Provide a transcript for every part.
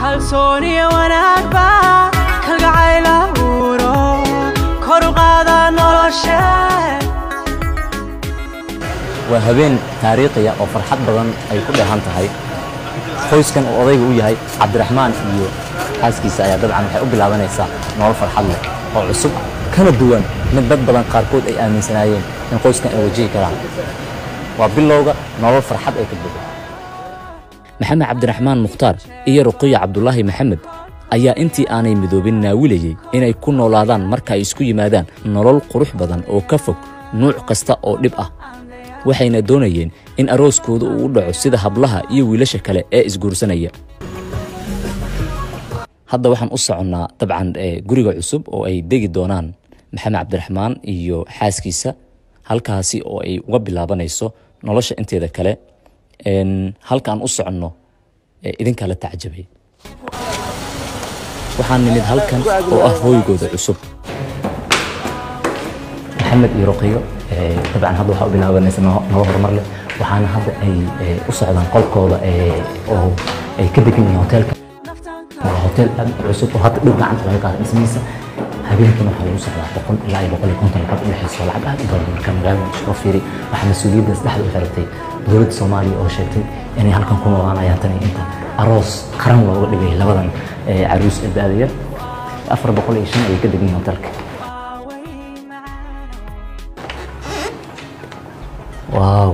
kalsooniya wanaagba kalgacayl abuuro kor u qaada noloshe waa habeen taariikhiya oo farxad badan ay ku dheehan tahay qoyskan uu odayga u yahay cabdiraxmaan iyo xaaskiisa ayaa dabcan waxay u bilaabanaysaa nolol farxad leh oo cusub kana duwan mid dad badan qaarkood ay aaminsanaayeen in qoyskan ay wajihi karaan waa bilowga nolol farxad ay ka buuxo maxamed cabdiraxmaan mukhtaar iyo ruqiya cabdulaahi maxamed ayaa intii aanay midoobin naawilayey inay ku noolaadaan marka ay isku yimaadaan nolol qurux badan oo ka fog nuuc kasta oo dhib ah waxayna doonayeen in arooskooda uu u dhaco sida hablaha iyo wiilasha kale ee isguursanaya hadda waxaan u soconnaa dabcan guriga cusub oo ay degi doonaan maxamed cabdiraxmaan iyo xaaskiisa halkaasi oo ay uga bilaabanayso nolosha inteeda kale halkaan u soconno idinkaa la tacjabay waxaan nimid halkan oo ah hooygooda cusub maxamed iyo ruqiyo dabcan hadda waxaa u bilaabanaysa nolo horumar leh waxaana hadda ay u socdaan qolkooda oo ay ka degan yihiin hoteelka waa hotel aad u cusub oo hadda dhow gacanta laga qaada dhismihiisa habeenkiina waxaa lagu socdaa boqol ilaa iyo boqol iyo konton lacag u dhexeyso lacag aad u badan marka magaalada isoo fiiri waxaa mas-uuliyaddaas dhexda u xiratay dowladda soomaaliya oo sheegtay inay halkan ku noolaanayaan tan iyo inta aroos qaran looga dhigay labadan caruus ee da-daya afar boqol iyo shan ayay ka degan yihiin hotelka waaw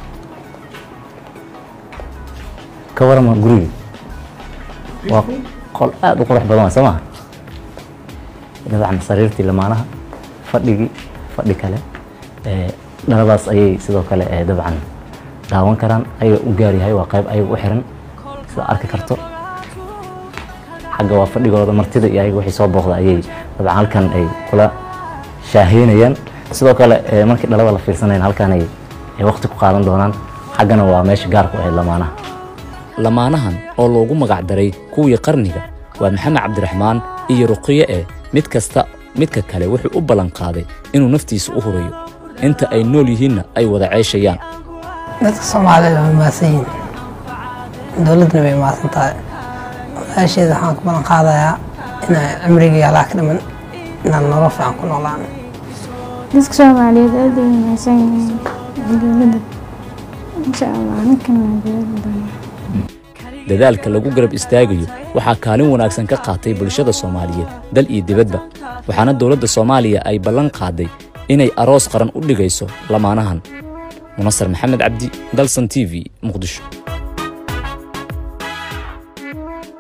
ka warama guriga waa qol aad u qurux badan soo maha dabcan sariirtii lamaanaha fadhigii fadhi kale dhaladaas ayay sidoo kale dabcan daawan karaan ayaga u gaar yahay waa qayb ayaga u xiran sida arki karto xagga waa fadhigooda martida iyo ayaga wixii soo booqda ayay dabcan halkan ay kula shaaheynayaan sidoo kale markii dhalada la fiirsanayn halkan ay waqti ku qaadan doonaan xaggana waa meesha gaarku ahayd lamaanaha lamaanahan oo loogu magac daray kuwii qarniga waa maxamed cabdiraxmaan iyo ruqiye eh mid kasta midka kale wuxuu u ballan qaaday inuu naftiisa u hurayo inta ay nool yihiinna ay wada ceeshayaan dadka soomaalida way maasan yihiin dowladdana way maasan tahay walaasheeda waxaan ku ballan qaadayaa inaan cimrigii alaa ka dhiman inaan nolol fiican ku noolaan dadka soomaaliyeed aad ay wanaagsan yihiin dowladda insha allah ninkan waa dowladda dadaalka lagu garab istaagayo waxaa kaalin wanaagsan ka qaatay bulshada soomaaliyeed dal iyo dibadba waxaana dowladda soomaaliya ay ballan qaaday inay aroos qaran u dhigayso lamaanahan munasar maxamed cabdi dalsan t v muqdisho